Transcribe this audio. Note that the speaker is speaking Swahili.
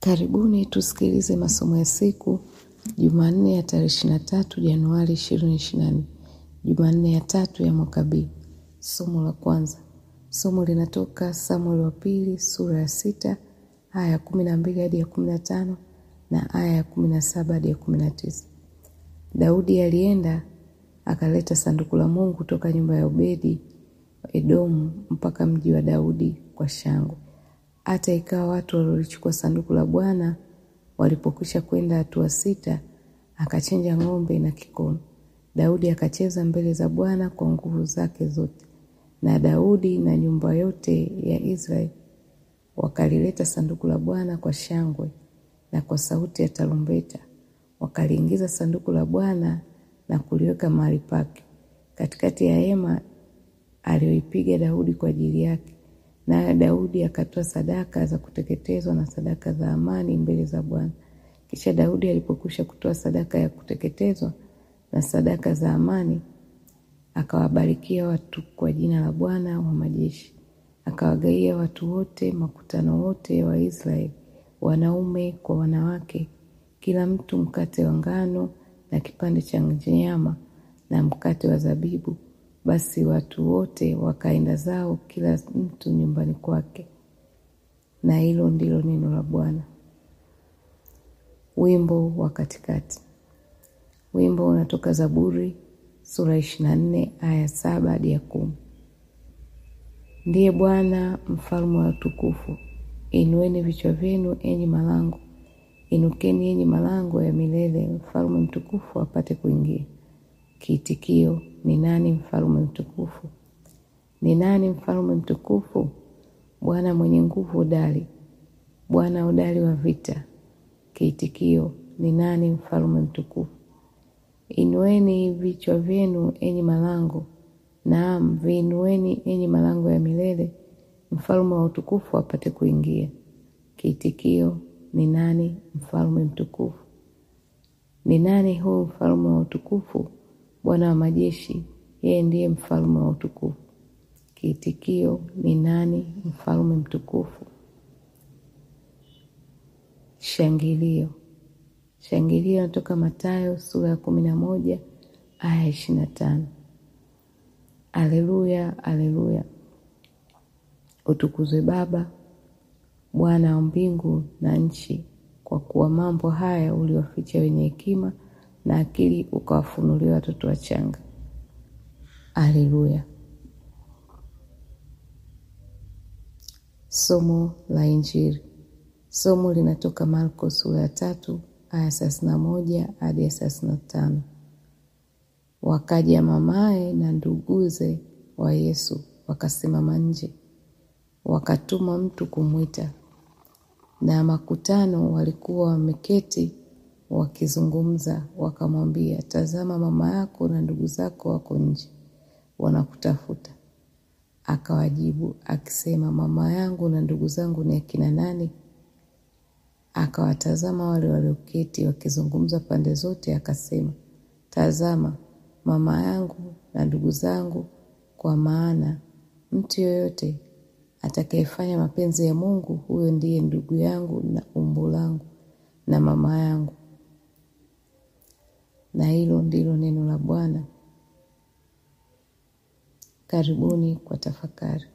Karibuni tusikilize masomo ya siku Jumanne ya tarehe ishirini na tatu Januari ishirini ishirini na nne Jumanne ya tatu ya mwaka B. Somo la kwanza. Somo linatoka Samuel wa pili sura ya sita aya ya kumi na mbili hadi ya kumi na tano na aya ya kumi na saba hadi ya kumi na tisa. Daudi alienda akaleta sanduku la Mungu kutoka nyumba ya Obedi Edomu mpaka mji wa Daudi kwa shangwe. Hata ikawa watu waliolichukua sanduku la Bwana walipokwisha kwenda hatua sita, akachinja ng'ombe na kikono. Daudi akacheza mbele za Bwana kwa nguvu zake zote, na Daudi na nyumba yote ya Israeli wakalileta sanduku la Bwana kwa shangwe na kwa sauti ya tarumbeta. Wakaliingiza sanduku la Bwana na kuliweka mahali pake katikati ya hema aliyoipiga Daudi kwa ajili yake. Naye Daudi akatoa sadaka za kuteketezwa na sadaka za amani mbele za Bwana. Kisha Daudi alipokwisha kutoa sadaka ya kuteketezwa na sadaka za amani, akawabarikia watu kwa jina la Bwana wa majeshi. Akawagaia watu wote, makutano wote wa Israeli, wanaume kwa wanawake, kila mtu mkate wa ngano na kipande cha nyama na mkate wa zabibu. Basi watu wote wakaenda zao, kila mtu nyumbani kwake. Na hilo ndilo neno la Bwana. Wimbo wa katikati. Wimbo unatoka Zaburi sura ishirini na nne aya saba hadi ya kumi. Ndiye Bwana mfalme wa utukufu. Inueni vichwa vyenu enyi malango, inukeni enyi malango ya milele, mfalme mtukufu apate kuingia. Kiitikio: ni nani mfalme mtukufu? Ni nani mfalme mtukufu? Bwana mwenye nguvu hodari, Bwana hodari wa vita. Kiitikio: ni nani mfalme mtukufu? Inueni vichwa vyenu enyi malango, naam viinueni enyi malango ya milele, mfalme wa utukufu apate kuingia. Kiitikio: ni nani mfalme mtukufu? Ni nani huu mfalme wa utukufu? Bwana wa majeshi, yeye ndiye mfalme wa utukufu. Kiitikio: ni nani mfalme mtukufu? Shangilio. Shangilio natoka Mathayo sura ya kumi na moja aya ishirini na tano. Aleluya, aleluya! Utukuzwe Baba, Bwana wa mbingu na nchi, kwa kuwa mambo haya uliwaficha wenye hekima na akili ukawafunulia watoto wachanga. Aleluya. Somo la Injili. Somo linatoka Marko sura ya tatu aya thelathini na moja hadi ya thelathini na tano. Wakaja mamaye na nduguze wa Yesu wakasimama nje, wakatuma mtu kumwita. Na makutano walikuwa wameketi wakizungumza, wakamwambia, tazama, mama yako na ndugu zako wako nje, wanakutafuta. Akawajibu akisema, mama yangu na ndugu zangu ni akina nani? Akawatazama wale walioketi wakizungumza pande zote, akasema, tazama, mama yangu na ndugu zangu, kwa maana mtu yoyote atakayefanya mapenzi ya Mungu, huyo ndiye ndugu yangu na umbu langu na mama yangu. Na hilo ndilo neno la Bwana. Karibuni kwa tafakari.